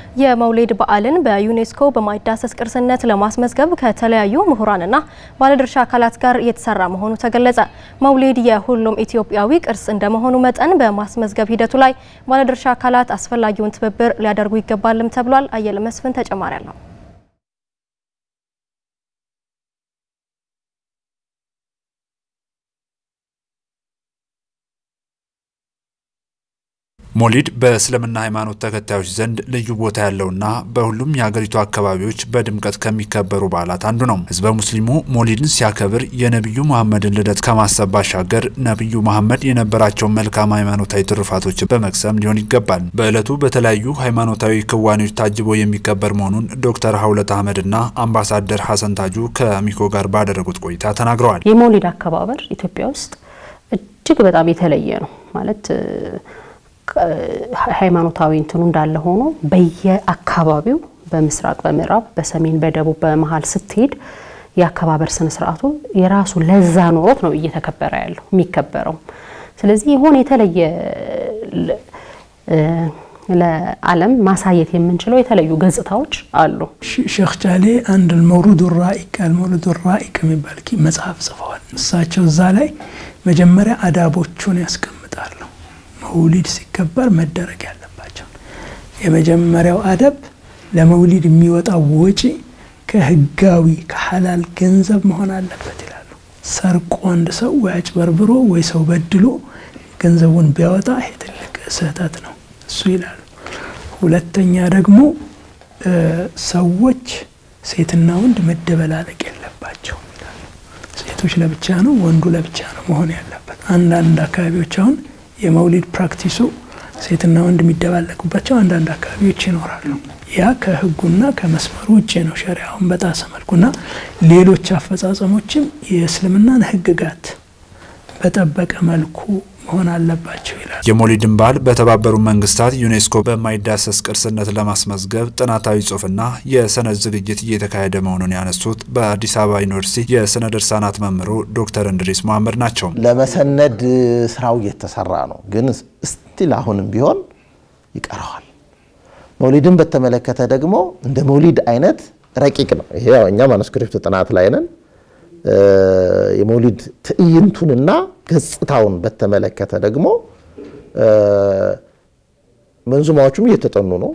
የመውሊድ በዓልን በዩኔስኮ በማይዳሰስ ቅርስነት ለማስመዝገብ ከተለያዩ ምሁራንና ባለድርሻ አካላት ጋር እየተሰራ መሆኑ ተገለጸ። መውሊድ የሁሉም ኢትዮጵያዊ ቅርስ እንደመሆኑ መጠን በማስመዝገብ ሂደቱ ላይ ባለድርሻ አካላት አስፈላጊውን ትብብር ሊያደርጉ ይገባልም ተብሏል። አየለ መስፍን ተጨማሪ አለው። ሞሊድ በእስልምና ሃይማኖት ተከታዮች ዘንድ ልዩ ቦታ ያለውና በሁሉም የሀገሪቱ አካባቢዎች በድምቀት ከሚከበሩ በዓላት አንዱ ነው። ህዝበ ሙስሊሙ ሞሊድን ሲያከብር የነቢዩ መሐመድን ልደት ከማሰብ ባሻገር ነቢዩ መሐመድ የነበራቸውን መልካም ሃይማኖታዊ ትሩፋቶችን በመቅሰም ሊሆን ይገባል። በዕለቱ በተለያዩ ሃይማኖታዊ ክዋኔዎች ታጅቦ የሚከበር መሆኑን ዶክተር ሀውለት አህመድና አምባሳደር ሀሰን ታጁ ከአሚኮ ጋር ባደረጉት ቆይታ ተናግረዋል። የመውሊድ አከባበር ኢትዮጵያ ውስጥ እጅግ በጣም የተለየ ነው ማለት ሃይማኖታዊ እንትኑ እንዳለ ሆኖ በየአካባቢው በምስራቅ፣ በምዕራብ፣ በሰሜን፣ በደቡብ፣ በመሀል ስትሄድ የአከባበር ስነ ስርዓቱ የራሱ ለዛ ኖሮት ነው እየተከበረ ያለው የሚከበረው። ስለዚህ የሆነ የተለየ ለዓለም ማሳየት የምንችለው የተለዩ ገጽታዎች አሉ። ሼክ ጃሌ አንድ መውሉድ ራኢቅ አልመውሉድ ራኢቅ የሚባል መጽሐፍ ጽፈዋል። እሳቸው እዛ ላይ መጀመሪያ አዳቦቹን ያስቀምጣሉ። መውሊድ ሲከበር መደረግ ያለባቸው የመጀመሪያው አደብ ለመውሊድ የሚወጣው ወጪ ከህጋዊ ከሐላል ገንዘብ መሆን አለበት ይላሉ። ሰርቆ አንድ ሰው ወይ አጭበርብሮ ወይ ሰው በድሎ ገንዘቡን ቢያወጣ ይሄ ትልቅ ስህተት ነው እሱ ይላሉ። ሁለተኛ ደግሞ ሰዎች ሴትና ወንድ መደበላለቅ የለባቸው ይላሉ። ሴቶች ለብቻ ነው፣ ወንዱ ለብቻ ነው መሆን ያለበት። አንዳንድ አካባቢዎች አሁን የመውሊድ ፕራክቲሱ ሴትና ወንድ የሚደባለቁባቸው አንዳንድ አካባቢዎች ይኖራሉ። ያ ከህጉና ከመስመሩ ውጭ ነው፣ ሸሪያውን በጣሰ መልኩና ሌሎች አፈጻጸሞችም የእስልምናን ህግጋት በጠበቀ መልኩ መሆን አለባቸው ይላል። የሞሊድን በዓል በተባበሩ መንግስታት ዩኔስኮ በማይዳሰስ ቅርስነት ለማስመዝገብ ጥናታዊ ጽሑፍና የሰነድ ዝግጅት እየተካሄደ መሆኑን ያነሱት በአዲስ አበባ ዩኒቨርሲቲ የስነ ድርሳናት መምህሩ ዶክተር እንድሪስ መሀመድ ናቸው። ለመሰነድ ስራው እየተሰራ ነው፣ ግን ስቲል አሁንም ቢሆን ይቀረዋል። መውሊድን በተመለከተ ደግሞ እንደ መውሊድ አይነት ረቂቅ ነው። ይሄ እኛ ማኑስክሪፕት ጥናት ላይ ነን። የመውሊድ ትዕይንቱንና ገጽታውን በተመለከተ ደግሞ መንዙማዎቹም እየተጠኑ ነው፣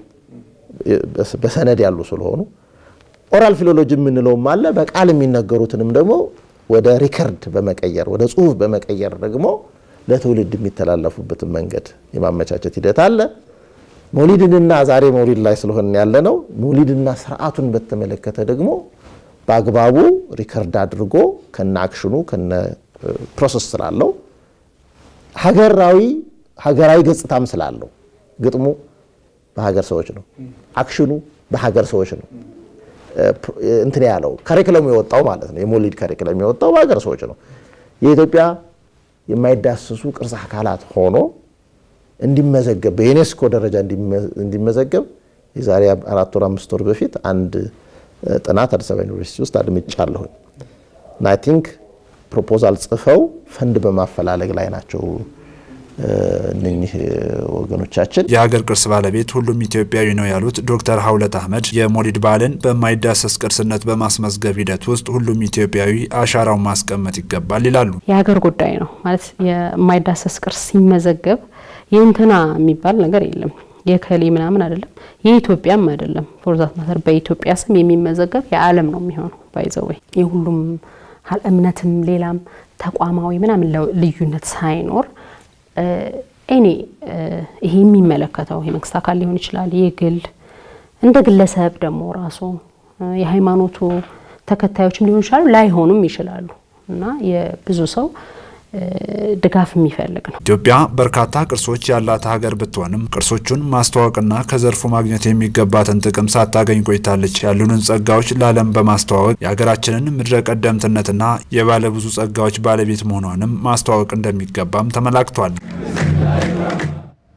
በሰነድ ያሉ ስለሆኑ ኦራል ፊሎሎጂ የምንለውም አለ። በቃል የሚነገሩትንም ደግሞ ወደ ሪከርድ በመቀየር ወደ ጽሁፍ በመቀየር ደግሞ ለትውልድ የሚተላለፉበትን መንገድ የማመቻቸት ሂደት አለ። መውሊድንና ዛሬ መውሊድ ላይ ስለሆነ ያለ ነው። መውሊድና ስርዓቱን በተመለከተ ደግሞ በአግባቡ ሪከርድ አድርጎ ከነ አክሽኑ ከነ ፕሮሰስ ስላለው ሀገራዊ ሀገራዊ ገጽታም ስላለው ግጥሙ በሀገር ሰዎች ነው፣ አክሽኑ በሀገር ሰዎች ነው። እንትን ያለው ከሪክለሙ የወጣው ማለት ነው። የመውሊድ ከሪክለም የወጣው በሀገር ሰዎች ነው። የኢትዮጵያ የማይዳሰሱ ቅርስ አካላት ሆኖ እንዲመዘገብ በዩኔስኮ ደረጃ እንዲመዘገብ የዛሬ አራት ወር አምስት ወር በፊት አንድ ጥናት አዲስ አበባ ዩኒቨርሲቲ ውስጥ አድምጫለሁኝ እና አይ ቲንክ ፕሮፖዛል ጽፈው ፈንድ በማፈላለግ ላይ ናቸው እነኚህ ወገኖቻችን። የሀገር ቅርስ ባለቤት ሁሉም ኢትዮጵያዊ ነው ያሉት ዶክተር ሀውለት አህመድ የሞሊድ በዓልን በማይዳሰስ ቅርስነት በማስመዝገብ ሂደት ውስጥ ሁሉም ኢትዮጵያዊ አሻራውን ማስቀመጥ ይገባል ይላሉ። የሀገር ጉዳይ ነው ማለት የማይዳሰስ ቅርስ ሲመዘገብ የእንትና የሚባል ነገር የለም የከሌ ምናምን አይደለም፣ የኢትዮጵያም አይደለም። ፎርዛት ማተር በኢትዮጵያ ስም የሚመዘገብ የዓለም ነው የሚሆነው። ባይዘወይ የሁሉም እምነትም ሌላም ተቋማዊ ምናምን ልዩነት ሳይኖር እኔ ይሄ የሚመለከተው የመንግስት አካል ሊሆን ይችላል፣ የግል እንደ ግለሰብ ደግሞ ራሱ የሃይማኖቱ ተከታዮችም ሊሆን ይችላሉ፣ ላይሆኑም ይችላሉ እና የብዙ ሰው ድጋፍ የሚፈልግ ነው። ኢትዮጵያ በርካታ ቅርሶች ያላት ሀገር ብትሆንም ቅርሶቹን ማስተዋወቅና ከዘርፉ ማግኘት የሚገባትን ጥቅም ሳታገኝ ቆይታለች። ያሉንን ጸጋዎች ለዓለም በማስተዋወቅ የሀገራችንን ምድረ ቀደምትነትና የባለብዙ ጸጋዎች ባለቤት መሆኗንም ማስተዋወቅ እንደሚገባም ተመላክቷል።